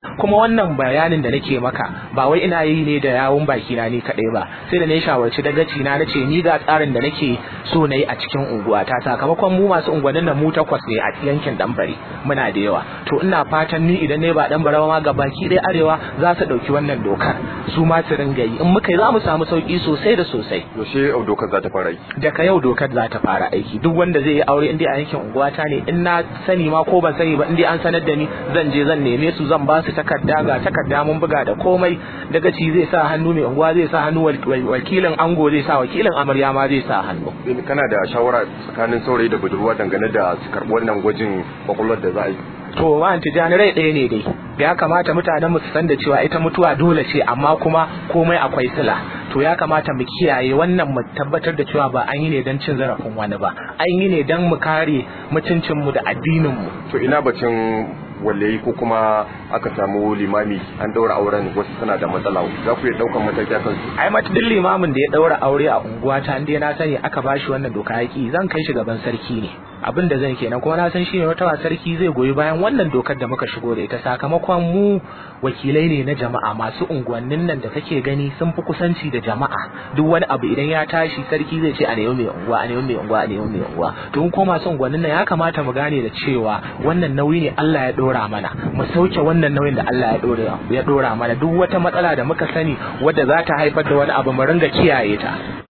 kuma wannan bayanin da nake maka ba wai ina yi ne da yawun baki na ni kadai ba sai da na shawarci dagaci na nace ni ga tsarin da nake so na yi a cikin unguwa ta sakamakon mu masu unguwannin nan mu takwas ne a yankin Dambare muna da yawa to ina fatan ni idan ne ba Dambare ma ga baki ɗaya arewa za su ɗauki wannan dokar su ma su ringa yi in muka yi za mu samu sauki sosai da sosai yaushe dokar za ta fara aiki daga yau dokar za ta fara aiki duk wanda zai yi aure in dai a yankin unguwata ne in na sani ma ko ban sani ba in dai an sanar da ni zan je zan neme su zan ba su takarda ga takarda mun buga da komai daga ci zai sa hannu mai unguwa zai sa hannu wakilin ango zai sa wakilin amarya ma zai sa hannu kana da shawara tsakanin saurayi da budurwa dangane da su karɓi wannan gwajin kwakwalwar da za a yi to ma tijani rai ɗaya ne dai ya kamata mutanen mu su san da cewa ita mutuwa dole ce amma kuma komai akwai sila to ya kamata mu kiyaye wannan mu tabbatar da cewa ba an yi ne don cin zarafin wani ba an yi ne don mu kare mutuncin mu da addinin mu to ina bacin wallahi ko kuma aka samu limami an daura auren wasu suna da matsala za ku iya daukan mataki akan su ai mata duk limamin da ya daura aure a unguwa ta inda na sani aka bashi wannan doka yaki zan kai shi gaban sarki ne abin da zan kenan kuma na san shine wata sarki zai goyi bayan wannan dokar da muka shigo da ita sakamakon mu wakilai ne na jama'a masu unguwannin nan da kake gani sun fi kusanci da jama'a duk wani abu idan ya tashi sarki zai ce a nemi mai unguwa a nemi mai unguwa a nemi mai unguwa to in ko masu unguwannin nan ya kamata mu gane da cewa wannan nauyi ne Allah ya dora mana mu sauke wannan nauyin da Allah ya dora ya dora mana duk wata matsala da muka sani wadda za ta haifar da wani abu mu ringa kiyaye ta